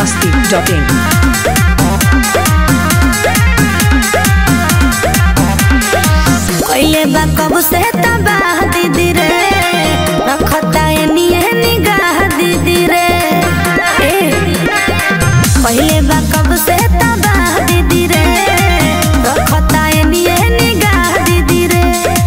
masti.in. कइले बा कब से तबाह दीदी रे रखता एनिए निगाह दीदी रे ए कइले बा कब से तबाह दीदी रे रखता एनिए निगाह दीदी रे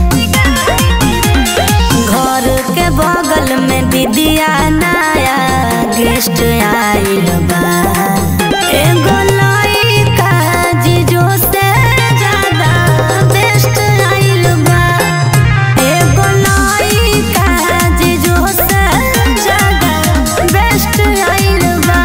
घर के बगल में दीदिया नया गेस्ट आइल बा एगो लइका जीजो से ज्यादा बेस्ट आइल बा एगो लइका जीजो से ज्यादा बेस्ट आइल बा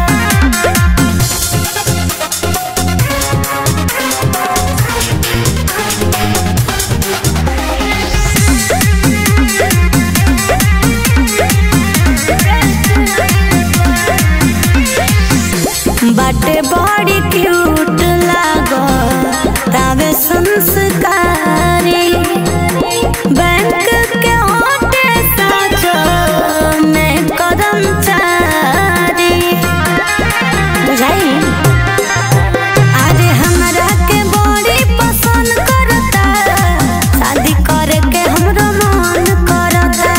बाटे बड़ी क्यूट लागो तावे संस्कारी बैंक के होटे साचो में कर्मचारी बुझाई अरे हमरा के बड़ी पसंद करता शादी करे के हमरो मन करता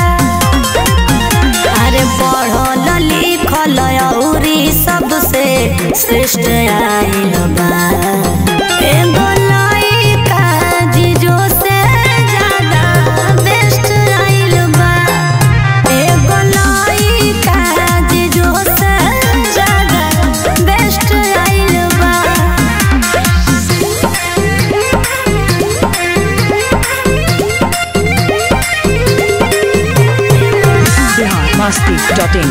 अरे पढ़ल लिखल अउरी सबसे श्रेष्ठ आइल बा एगो लइका जीजो से ज्यादा बेस्ट आइल बा एगो लइका जीजो से ज्यादा बेस्ट आइल बा Bihar masti.in.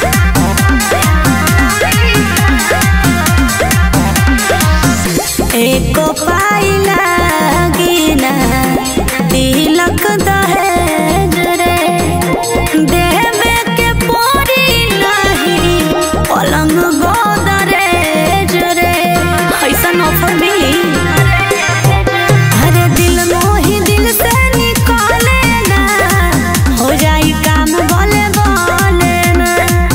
एको पाई लागिना तिलक दहेज रे देवे के पोरी नहीं पलंग गोदरेज रे ऐसन ऑफर मिली अरे दिल मोही दिल से निकाले ना हो जाई काम बोले बोले ना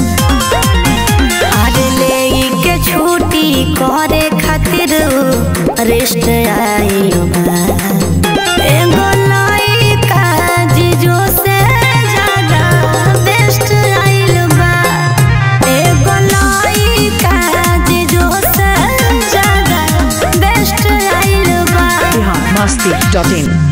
अरे ले के छुट्टी करे खातिर रेस्ट आइल बा एगो लइका जीजो से ज्यादा बेस्ट आइल बा एगो लइका जीजो से ज्यादा बेस्ट आइल बा Bihar masti.in.